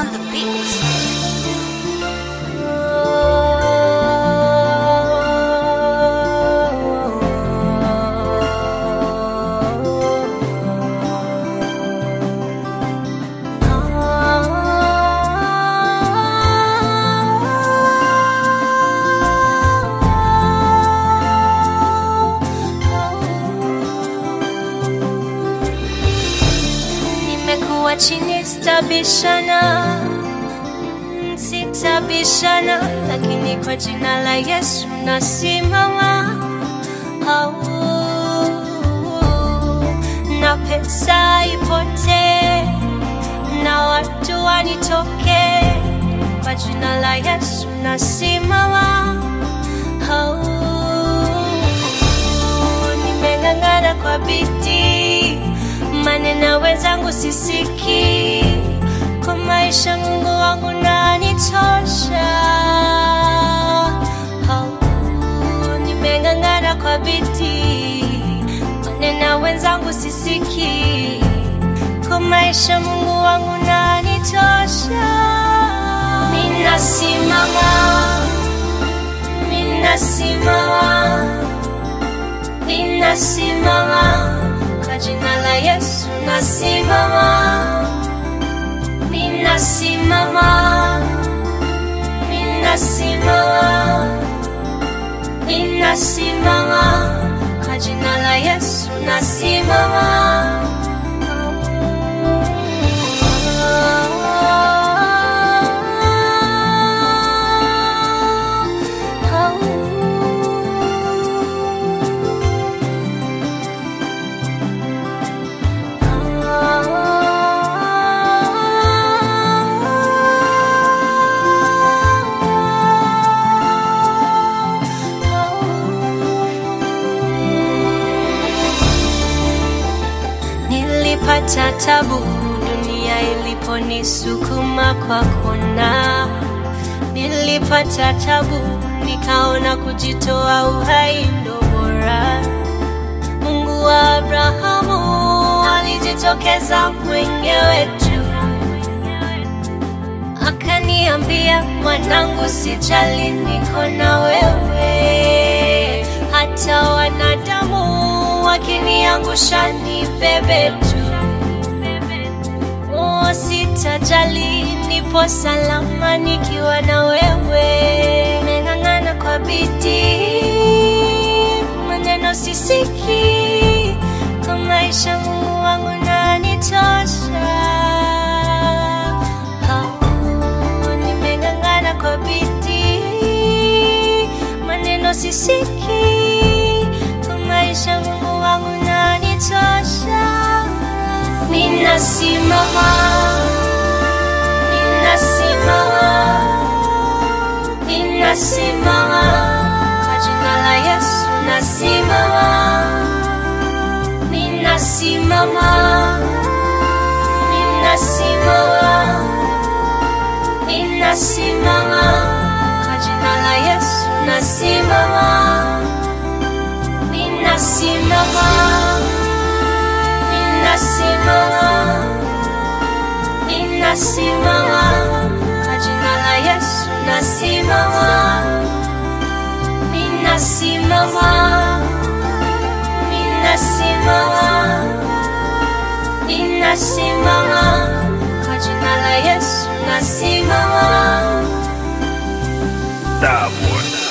on the beat. Nimekuwa chini sitabishana, mm, sitabishana, lakini kwa jina la Yesu nasimama. Au, na pesa ipotee na watu wanitoke, kwa jina la Yesu nasimama. Au, nimeng'ang'ana kwa bidii, maneno wenzangu sisiki, kwa maisha Mungu wangu nanitosha. Au, nimeng'ang'ana kwa bidii, maneno wenzangu sisiki, kwa maisha Mungu wangu nanitosha. Ninasimama, ninasimama ninasimama kwa jina la Yesu nasimama, ninasimama, ninasimama, ninasimama kwa jina la Yesu nasimama. Nilipata tabu dunia iliponisukuma kwa kona, nilipata tabu nikaona kujitoa uhai ndo bora. Mungu wa Abrahamu alijitokeza mwenyewe tu, akaniambia mwanangu, sijali, niko na wewe, hata wanadamu wakiniangusha nibebe tu. Oh, sitajali, nipo salama nikiwa na wewe. Nimeng'ang'ana kwa bidii, maneno sisiki, kwa maisha Mungu wangu nanitosha. Oh, nimeng'ang'ana kwa bidii, maneno sisiki, kwa maisha Mungu wangu nanitosha. Ninasimama, ninasimama, ninasimama kwa jina la Yesu nasimama, ninasimama, ninasimama, ninasimama kwa jina la Yesu nasimama, ninasimama ninasimama, ninasimama kwa jina la Yesu nasimama, ninasimama, ninasimama, ninasimama kwa jina la Yesu nasimama. Starboard.